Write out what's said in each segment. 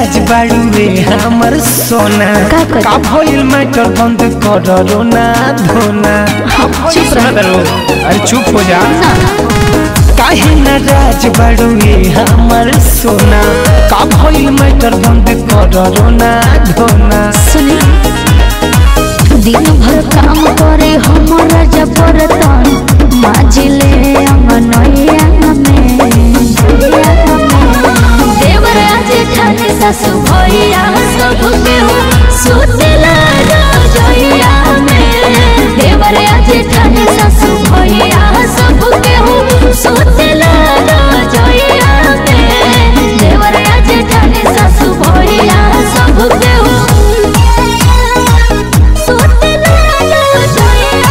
नाराज बाड़ुए हमर सोना का करी? का भइल मैटर बंद कर रोना धोना चुप रह। दरो अरे चुप हो जा ना काहे नाराज बाड़ुए हमर सोना का भइल मैटर बंद कर रोना धोना सुनी दिन भर काम करे हमारा जबरतन माजिले अंगनैया में देवर आज ठाने सासु भैया सब केहू सुतेला रजैया में देवर आज ठाने सासु भैया सब केहू सुतेला रजैया में देवर आज ठाने सासु भैया सब केहू सुतेला रजैया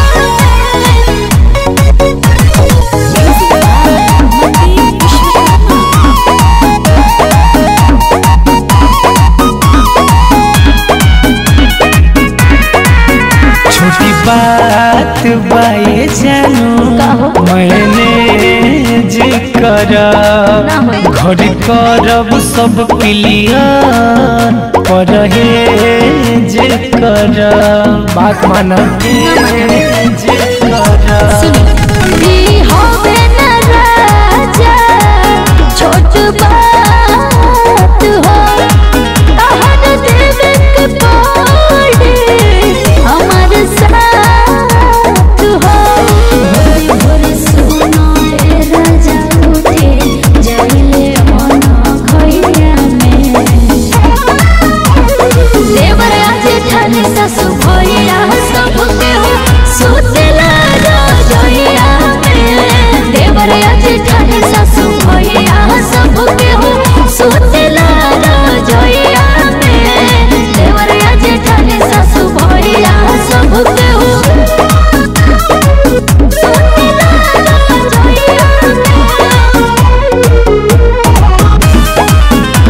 छोटी बात बाए जानू कहो। मैंने जे कर ना होई। घर करब सब क्लियर पर हे जे कर बात माना जे कर ई होवे न राजा, छोट बात हो। तहर देवे के पड़ी हमर साथ हो। भोरे भोरे सुनो ए राजा उठे, जाइले मन खैया में। देवर आज ठाने सासु भैया सब केहू सुतेला रजैया में देवर आज ठाने सासु भैया सब केहू सुतेला रजैया में देवर आज ठाने सासु भैया सब केहू सुतेला रजैया में।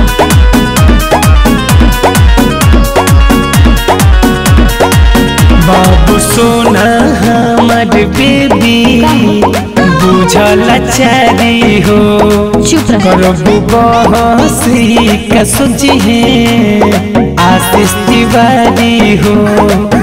बाबू सोना हमार बेबी बुझल चारी हो चुप रह। करबू बहसी का सोची है आशीष तिवारी हो